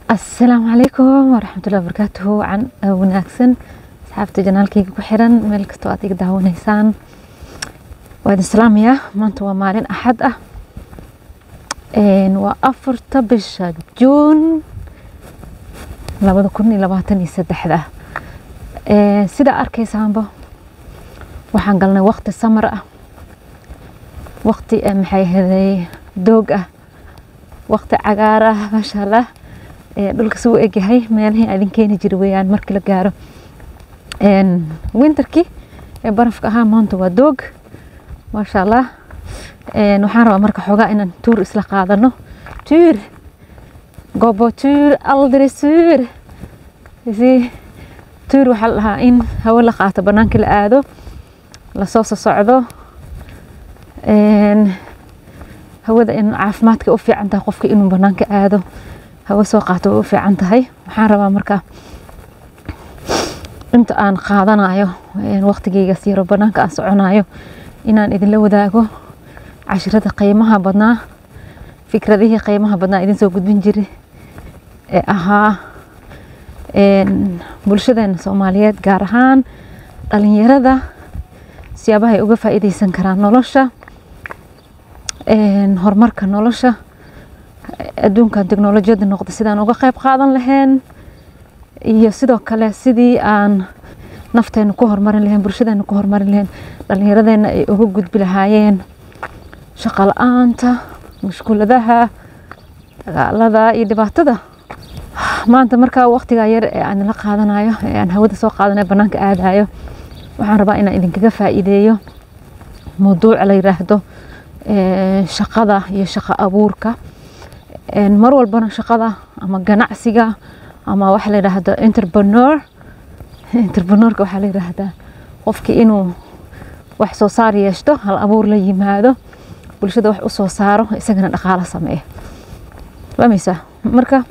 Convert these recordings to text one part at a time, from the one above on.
asalaamu calaykum waraxmatullahi wabarakaatuhu can wanaagsan asxaabta janaalkayga ku xiran meel kastoo aad iga daawanaysaan waa idin salaamayaa maanta waa maalin axad ah waa afarta bisha juun labada kun iyo labaatan iyo saddexda sidaa arkaysaanba waxaan galnay waqti samar ah waqti maxay ahaday doog ah waqti cagaar ah maasha allah dhulka suu egyahay meelihii idin keeni jira weyaan markii la gaaro winterkii ee barafka ahaa maanta waa doog maasha allah waxaan rabaa marka xoogaa inaan tuur isla qaadano tuur gobo tuur aldiri tuur tuur waxaa la dhahaa in hawo la qaato banaanka la aado lasoo sosocdo hawada in caafimaadka u fiican tahay qofka inuu banaanka aado hawo soo qaato way u fiican tahay waxaan rabaa marka inta aan qaadanayo waqtigeygaas yaro banaanka aan soconayo inaan idinla wadaago cashirada qiimaha badnaa fikradihii qiimaha badnaa idin soo gudbin jiri ee ahaa bulshadeena soomaaliyeed gaar ahaan dhalinyarada siyaabaha ay uga faa'iideysan karaan nolosha horumarka nolosha adduunkan teknolojiyada noqda sidaan uga qayb qaadan lahayn iyo sidoo kale sidii aan nafteena ku horumarin lahayn bulshadeena ku horumarin lahayn dhallinyaradeena ay uga gudbi lahaayeen shaqo la-aanta mushkuladaha dagaalada iyo dhibaatada maanta markaa waqtigaa yar ee aan la qaadanayo ee aan hawada soo qaadanayo banaanka aadayo waxaan rabaa inaan idinkaga faa'iideeyo mawduuc la yiraahdo shaqada iyo shaqo abuurka mar walbana shaqada ama ganacsiga ama waxa la yidhaahdo entrepreneur entrepreneurka waxaa la yidhaahdaa qofkii inuu wax soo saar yeeshto hal abuur la yimaado bulshada wax u soo saaro isagana dhaqaalo sameeya fahmaysaa marka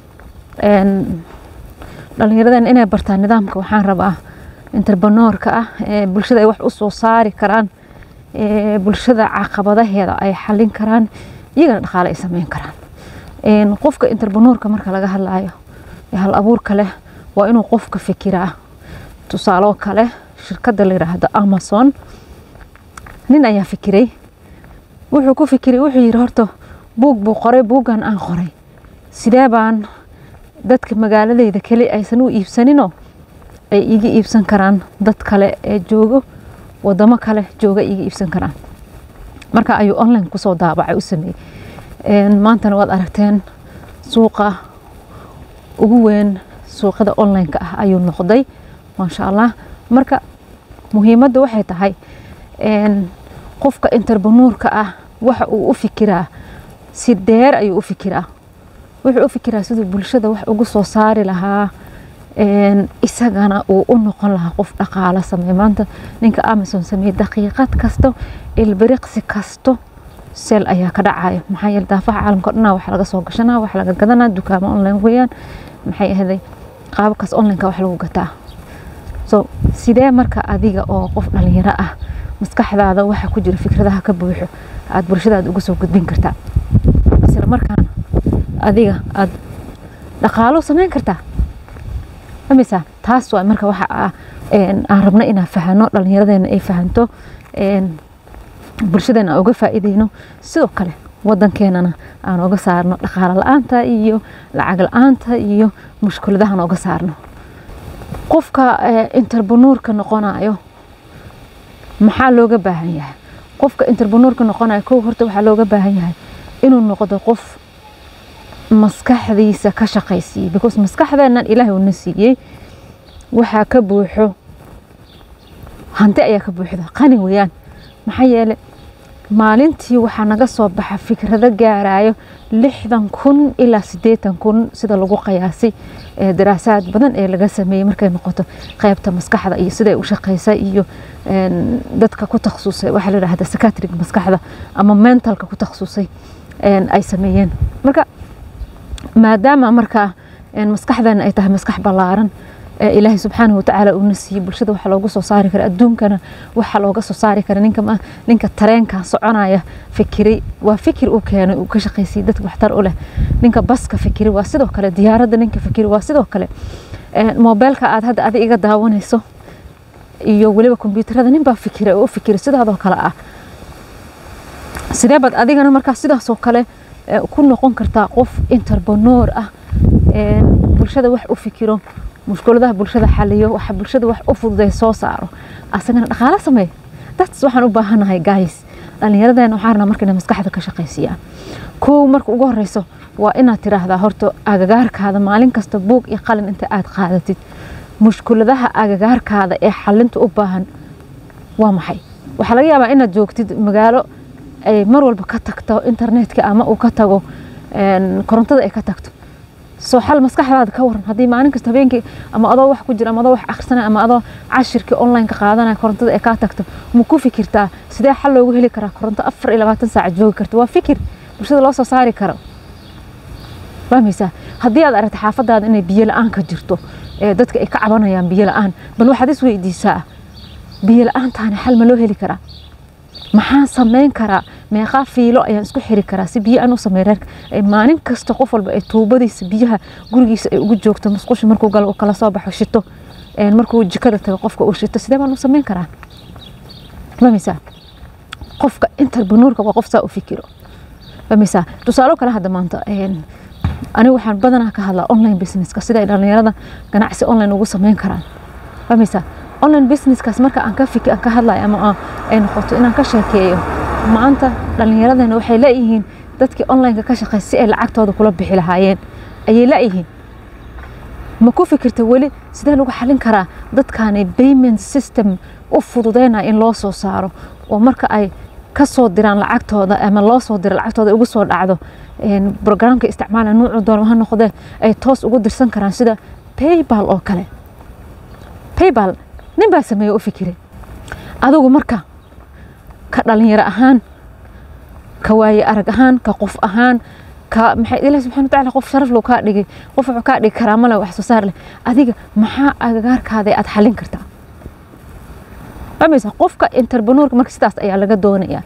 dhallinyaradan inay bartaan nidaamka waxaan rabaa entrepreneurka ah ee bulshada ay wax u soo saari karaan ee bulshada caqabadaheeda ay xalin karaan iyagana dhaqaale ay sameyn karaan qofka entrepreneurka marka laga hadlayo hal abuurka leh waa inuu qofka fikiraa tusaaloo kale shirkadda la yiraahdo amazon nin ayaa fikiray wuxuu ku fikiray wuxuu yiri horta buug buu qoray buuggan aan qoray sidee baan dadka magaaladeyda keli aysan u iibsaninoo ay iga iibsan karaan dad kale ee joogo wadamo kale jooga iga iibsan karaan marka ayuu online kusoo daabacay u sameeyey maantana waad aragteen suuqa ugu weyn suuqada online-ka ah ayuu noqday maasha allah marka muhiimadda waxay tahay qofka interpreneurka ah waxa uu u fikiraa si dheer ayuu u fikiraa wuxuu u fikiraa siduu bulshada wax ugu soo saari lahaa isagana uu u noqon lahaa qof dhaqaalo sameey maanta ninka amazon sameeyey daqiiqad kasto ilbiriqsi kasto seel ayaa ka dhacaya maxaa yeele daafaha caalamka o dhanaa wax laga soo gashanaa wax laga gadanaa dukaamo online weeyaan maxay ahaday qaababkaas onlineka wax lagu gataa so sidee marka adiga oo qof dhalinyaro ah maskaxdaada waxa ku jira fikradaha ka buuxo aad bulshadaada uga soo gudbin kartaa isla markaana adiga aad dhaqaalo sameyn kartaa fameysaa taas waa marka waxa aan rabno inaan fahano dhalinyaradeena ay fahanto bulshadeena aan uga faa'iideyno sidoo kale wadankeenana aan uga saarno dhaqaalo la-aanta iyo lacag la-aanta iyo mushkuladahan uga saarno qofka interpreneurka noqonayo maxaa looga baahan yahay qofka interpreneurka noqonayo kow horta waxaa looga baahan yahay inuu noqdo qof maskaxdiisa ka shaqaysiiyey because maskaxdeenan ilaahay uuna siiyey waxaa ka buuxo hanti ayaa ka buuxda qani weeyaan maxaa yeele maalintii waxaa naga soo baxa fikrado gaarayo lixdan kun ilaa sideetan kun sida lagu qiyaasay daraasaad badan ee laga sameeyey markay noqoto qeybta maskaxda iyo siday u shaqeysa iyo dadka ku takhasusay waxaa la yidhahda sakatrig maskaxda ama mentalka ku takhasusay ay sameeyeen marka maadaama markaa maskaxdeena ay tahay maskax ballaaran ilaahay subxaanahu watacaala uuna siiyey bulshada waxa looga soo saari kara adduunkana waxa looga soo saari kara ninka ninka tareenka soconaya fikiray waa fikir uu keenay uu ka shaqaysiyey dadka waxtar u leh ninka baska fikiray waa sidoo kale diyaaradda ninka fikiray waa sidoo kale moobeelka aad hadda adi iga daawanayso iyo weliba kombyuutarada nin baa fikiray oo u fikiray sidaadoo kale ah sidee baad adigana markaa sidaasoo kale ku noqon kartaa qof interbonoor ah bulshada wax u fikiro mushkuladaha bulshada xaliyo waxa bulshada wax u fududay soo saaro asagana dhaqaale sameey dads waxaan u baahanahay guys dhallinyaradeen waxaan rabnaa marka inay maskaxda ka shaqaysiyaan kow marka ugu horeyso waa inaad tiraahdaa horta agagaarkaada maalin kasta buug iyo qalin inta aad qaadatid mushkuladaha agagaarkaada ee xalinta u baahan waa maxay waxaa laga yaabaa inaad joogtid magaalo ay mar walba ka tagto internetka ama uu ka tago korontada ay ka tagto soo xal maskaxdaada ka waran haddii maalin kasta habeenkii ama adoo wax ku jira ama adoo wax akhrisanaya ama adoo cashirkii online-ka qaadanaya korontada ay kaa tagto ma ku fikirtaa sidee xal loogu heli karaa koronto afar iyo labaatan saac joogi karta waa fikir bulshada loo soo saari karo fahmaysaa haddii aad aragta xaafadaada inay biyo la-aan ka jirto ee dadka ay ka cabanayaan biyo la-aan bal waxaad is weydiisaa biyo la-aantaani xal ma loo heli karaa maxaan samayn karaa meeqaa fiilo ayaan isku xiri karaa si biyo aan u sameyn reerka maalin kasta qof walba ay tuubadiisa biyaha gurigiisa ay ugu joogto musqusha markuu galo uu kala soo baxo shito markuu jikada tago qofka uu shito sidee baan u samayn karaa fahmaysaa qofka interbanuurka waa qof saa u fikiro fahmaysaa tusaalo kale hadda maanta anigu waxaan badanaa ka hadlaa online businesska sida ay dhallinyarada ganacsi online ugu samayn karaan fahmaysaa online businesskaas marka aan ka fiki aan ka hadlayo ama ay noqoto inaan ka sheekeeyo maanta dhallinyaradana waxay leeyihiin dadkii onlineka ka shaqeey si ay lacagtooda kula bixi lahaayeen ayay leeyihiin ma ku fikirta weli sidee lagu xalin karaa dadkaani payment system u fududeynaya in loo soo saaro oo marka ay ka soo diraan lacagtooda ama loo soo diro lacagtooda ugu soo dhacdo programka isticmaala nuucu doon ha noqdee ay toos ugu dirsan karaan sida paybal oo kale paybal nin baa sameeye u fikiray adigu marka ka dhalinyaro ahaan ka waaye arag ahaan ka qof ahaan ka maxay ilaah subxana watacaala qof sharaf loo kaa dhigay qof wuxuu kaa dhigi karaamo leh wax soo saar leh adiga maxaa agagaarkaada aad xalin kartaa fahmaysa qofka interbanuurka marka sidaas ayaa laga doonayaa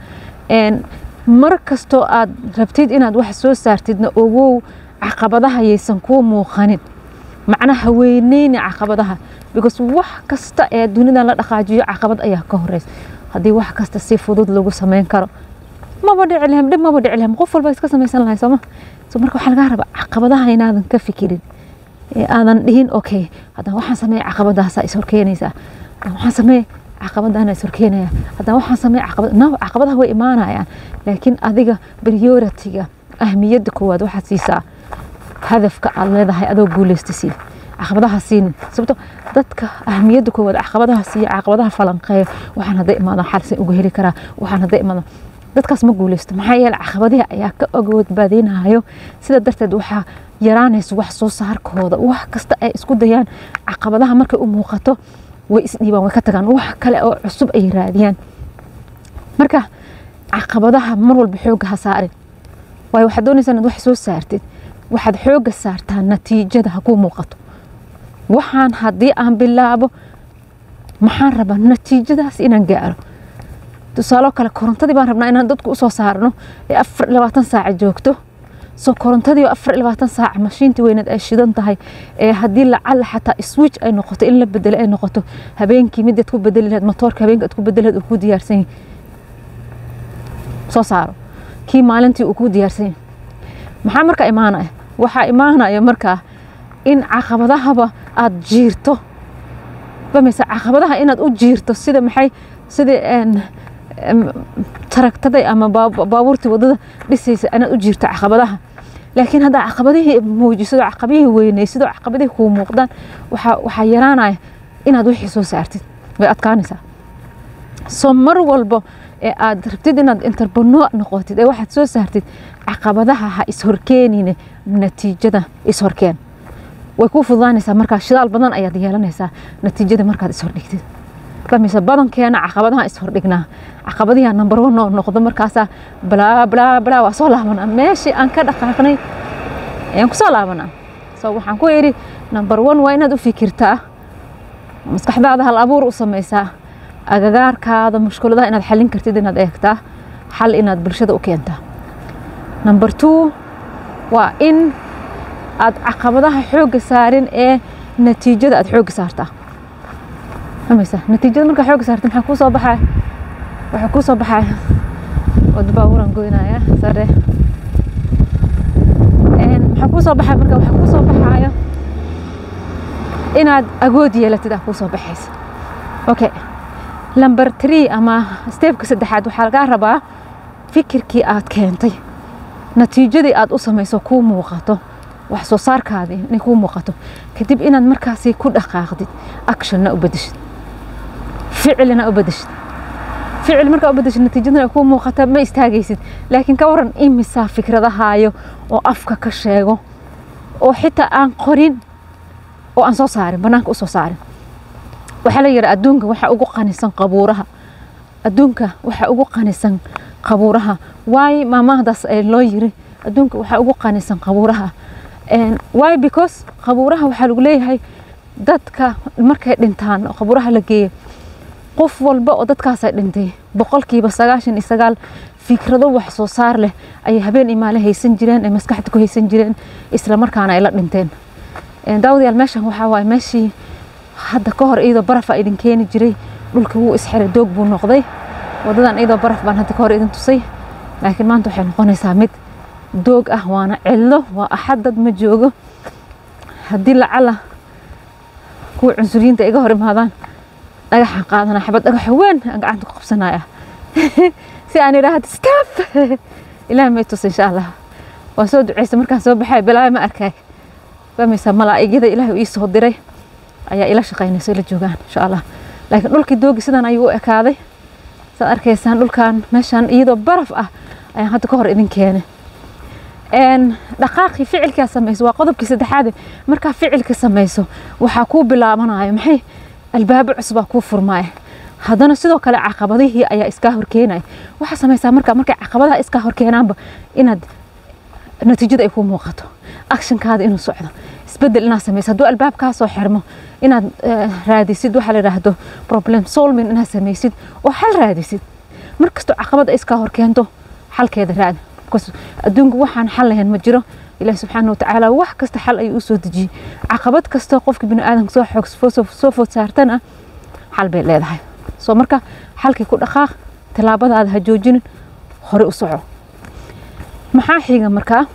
mar kastoo aad rabtid inaad wax soo saartidna ogow caqabadaha yaysan kuu muuqanin macnaha weyneyni caqabadaha because wax kasta ee dunidan la dhaqaajiyo caqabad ayaa ka horeysa haddii wax kasta si fudud lagu sameyn karo maba dhici lahem dhib maba dhici lahem qof walba iska samaysan lahay sooma so marka waxaa lagaa rabaa caqabadaha inaadan ka fikirin ee aadan dhihin okay haddaan waxaan sameeya caqabadaasa is horkeenaysaa haddaan waxaan sameeya caqabadana is horkeenaya haddaan waxaan sameeya caqabad no caqabadaha way imaanayaan laakiin adiga prioritiga ahmiyadda koowaad waxaad siisaa hadafka aad leedahay adoo guuleysta sii caqabadaha siinin sababto dadka ahmiyadda koowaad caqabadaha siiya caqabadaha falanqeeya waxaan hadday imaadaan xalsan uga heli karaa waxaan hadday imaadaan dadkaas ma guuleysto maxaa yeele caqabadihi ayaa ka ogood baadeynayo sida darteed waxaa yaraanaysa wax soo saarkooda wax kasta ay isku dayaan caqabadaha markay u muuqato way isdhiibaan way ka tagaan wax kale oo cusub ay raadiyaan marka caqabadaha mar walba xoogga ha saarin waayo waxaad doonaysaa inaad wax soo saartid waxaad xoogga saartaa natiijada ha kuu muuqato waxaan haddii aan bilaabo maxaan rabaa natiijadaas inaan gaaro tusaalo kale korontadii baan rabnaa inaan dadku usoo saarno ee afar labaatan saaca joogto soo korontadii afar labaatan saaca mashiintii weyneed ay shidan tahay ee haddii lacala xataa switch ay noqoto in la bedelo ay noqoto habeenkii midaad ku bedeli lahayd motoorka habeenka aad ku bedeli lahayd uu ku diyaarsan yahay soo saaro kii maalintii uu ku diyaarsan yahay maxaa marka imaanaya waxaa imaanaya markaa in caqabadahaba aada jiirto fahmaysa caqabadaha inaad u jiirto sida maxay sidii taragtaday ama baabuurtii wadada dhisaysa inaad u jiirto caqabadaha laakiin haddaa caqabadihii muujiso caqabadihii weynaysido caqabadihii kuu muuqdaan waxaa yaraanaya inaad wixii soo saartid way adkaanaysaa soo mar walbo ee aad rabtid inaad interbanoo noqotid ee waxaad soo saartid caqabadaha ha ishorkeenine natiijada ishorkeen way kuu fududaanaysaa markaa shidaal badan ayaad yeelanaysaa natiijada markaad ishordhigtid fahmaysa badankeena caqabadaha ishordhignaa caqabadihi number one oo noqdo markaasaa balaa balaa balaa waa soo laabanaa meeshii aan ka dhaqaaqnay ayaan kusoo laabanaa so waxaan ku yidhi number one waa inaad u fikirtaa maskaxdaada hal abuur u samaysaa agagaarkaada mushkuladaha inaad xallin kartid inaad eegtaa xal inaad bulshada u keentaa number two waa in aad caqabadaha xoogga saarin ee natiijada aad xoogga saartaa famaysa natiijada markaa xoogga saarta maxaa kuu soo baxaya waxaa kuu soo baxaya wada baabuuran goynaya sare maxaa kuu soo baxaya marka waxaa kuu soo baxaya inaad agood yeelatid aa kuu soo baxaysa okay number three ama steebka saddexaad waxaa lagaa rabaa fikirkii aad keentay natiijadii aad u samayso kuu muuqato wax soo saarkaadii inay kuu muuqato kadib inaad markaasi ku dhaqaaqdid actionna u bedeshid ficilina u bedeshid ficil markaa u bedeshid natiijadana kuu muuqata ma istaagaysid laakiin ka waran imisaa fikradahaayo oo afka ka sheego oo xitaa aan qorin oo aan soo saarin banaanka u soo saarin waxaa la yidhi adduunka waxaa ugu qanisan qabuuraha adduunka waxaa ugu qanisan qabuuraha waayo maamahdaas ee loo yiri adduunka waxaa ugu qanisan qabuuraha waayo because qabuuraha waxaa lagu leeyahay dadka markay dhintaan oo qabuuraha la geeyo qof walba oo dadkaasay dhintay boqolkiiba sagaashan iyo sagaal fikrado wax soo saar leh ayay habeen iyo maalin haysan jireen ay maskaxda ku haysan jireen isla markaana ay la dhinteen daawadayaal meeshan waxaa waaye meeshii hadda ka hor iyadoo barafa idin keeni jiray dhulka wuu isxiray doog buu noqday wadadan iyadoo baraf baan hadda ka hor idin tusay laakiin maanta waxay noqonaysaa mid doog ah waana cillo waa axad dad ma joogo haddii lacala kuwa cunsuriyiinta iga hor imaadaan dhagaxaan qaadana xabad dhagax weyn aan gacanta ku qabsanaya si aan idhaahdo staff ilaah may tus insha allah waan soo duceysa markaan soo baxay bilaaba ma arkay fahmaysaa malaa'igada ilaahay ii soo diray ayaa ila shaqaynaysa ila joogaan insha allah laakiin dhulkii doogi sidan ayuu u ekaaday saad arkaysaan dhulkan meeshan iyadoo baraf ah ayaan hadda ka hor idin keenay dhaqaaqii ficilkaa samayso waa qodobkii saddexaade markaa ficilka samayso waxaa kuu bilaabanayo maxay albaabo cusubaa kuu furmaaya haddana sidoo kale caqabadihii ayaa iskaa horkeenaya waxaa samaysaa marka markay caqabadaha iskaa horkeenaanba inaad natiijada ay kuu muuqato actionkaada inuu socdo isbedel inaad samayso hadduu albaab kaa soo xirmo inaad raadisid waxaa la yidhaahdo problem solving inaad samaysid oo xal raadisid markastoo caqabad ay iskaa horkeento xalkeeda raadi adduunku waxaan xal lahayn ma jiro ilaah subxaana watacaala wax kasta xal ayuu u soo dejiyey caqabad kastoo qofka bini aadamka soo xoog soo food saartana xal bay leedahay soo marka xalkii ku dhaqaaq tallaabadaada ha joojinin hore u soco maxaa xiga markaa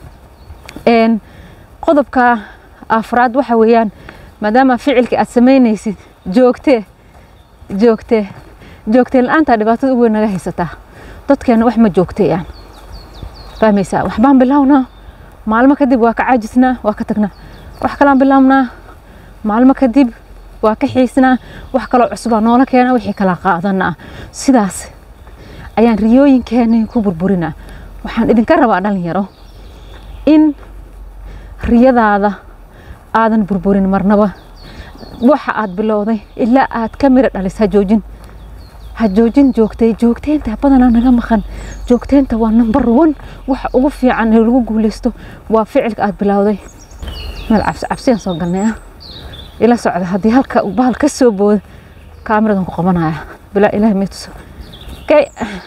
qodobka afraad waxa weeyaan maadaama ficilkii aad samaynaysid joogtee joogtee joogteen la-aantaa dhibaatada ugu weyn naga haysataa dadkeena wax ma joogteeyaan fahmaysaa waxbaan bilownaa maalmo kadib waa ka caajisnaa waa ka tagnaa wax kalaan bilownaa maalmo kadib waa ka xiisnaa wax kaloo cusubaa noola keena wixii kala qaadanaa sidaas ayaan riyooyinkeeni ku burburinaa waxaan idinka rabaa dhalinyaro in riyadaada aadan burburin marnaba waxa aad bilowday ilaa aad ka miro dhalis ha joojin ha joojin joogtay joogteynta badanaa naga maqan joogteynta waa number one waxa ugu fiican ee lagu guuleysto waa ficilka aad bilowday meel cabsi cabsiyaan soo galnay ah ila socda haddii halka uu bahal ka soo boodo kaamiradan ku qabanaya bilaa ilaahay may tuso okay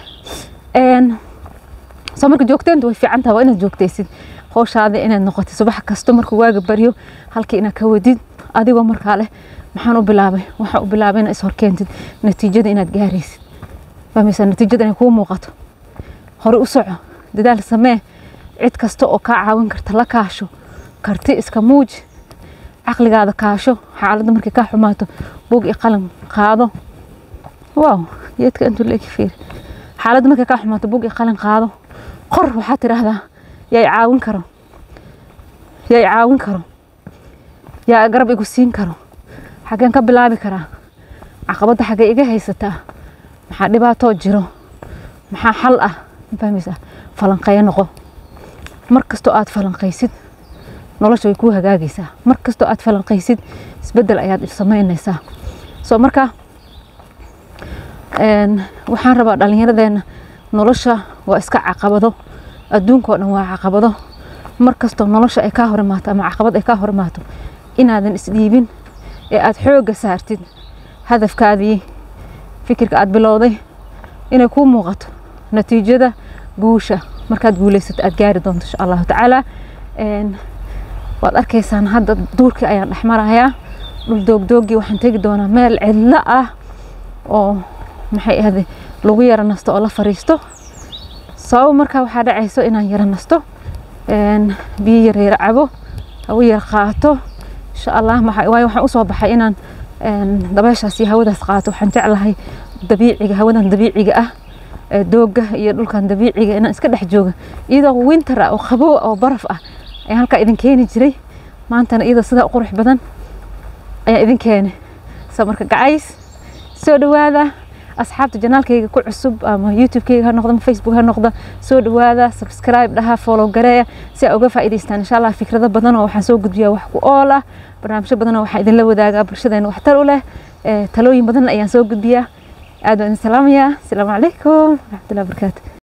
soo marka joogteynta way fiican tahay waa inaad joogtaysid howshaada inaad noqotid subax kasto markuu waaga baryo halkii inaad ka wadid adigoo markaa leh maxaan u bilaabay waxaan u bilaabay inaad ishorkeentid natiijada inaad gaaraysid fahmaysaa natiijada inay kuu muuqato hore u soco dadaal samee cid kasta oo kaa caawin karta la kaasho karti iska muuji caqligaada kaasho xaaladda markay kaa xumaato buug iyo qalin qaado waaw geedka intuu leegi fiiri xaaladda markay kaa xumaato buug iyo qalin qaado qor waxaad tidhaahdaa yaa i caawin karo yaa i caawin karo yaa garab igu siin karo xaggeen ka bilaabi karaa caqabadda xaggee iga haysataa maxaa dhibaatoo jiro maxaa xal ah ma fahmaysaa falanqeeyo noqo mar kastoo aad falanqaysid nolosha way kuu hagaagaysaa mar kastoo aad falanqaysid isbeddel ayaad samaynaysaa soo marka waxaan rabaa dhallinyaradeenna nolosha waa iska caqabado adduunkao dhan waa caqabado mar kastoo nolosha ay kaa hor imaato ama caqabad ay kaa hor imaato inaadan isdhiibin ee aada xoogga saartid hadafkaadii fikirka aada bilowday inay kuu muuqato natiijada guusha markaad guulaysato aada gaari doonto insha allahu tacaala waad arkaysaan hadda duurkii ayaan dhex marayaa dhul doogdoogii waxaan tegi doonaa meel cidlo ah oo maxay ahde lagu yara nasto oo la fariisto sabab markaa waxaa dhacayso inaan yara nasto biyo yar yara cabo hawo yar qaato insha allah waayo waxaan usoo baxay inaan dabeeshaas iyo hawadaas qaato waxaan jeclahay dabiiciga hawadan dabiiciga ah dooga iyo dhulkan dabiiciga inaan iska dhex jooga iyadoo winter ah oo qabow oo baraf ah ayaan halkaa idin keeni jiray maantana iyadoo sidaa u qurux badan ayaan idin keenay so marka gacays soo dhawaada asxaabta janaalkayga ku cusub ama youtubekayga ha noqdo ama facebook ha noqdo soo dhawaada subscribe dhaha follow gareeya si aa uga faa'iidaystaan insha allah fikrado badan oo waxaan soo gudbiyaa wax ku ool ah barnaamijyo badan oo waxaan idinla wadaagaa bulshadeena waxtar u leh talooyin badan ayaan soo gudbiyaa aad baan idin salaamayaa asalaamu calaykum waraxmatullahi wabarakaatu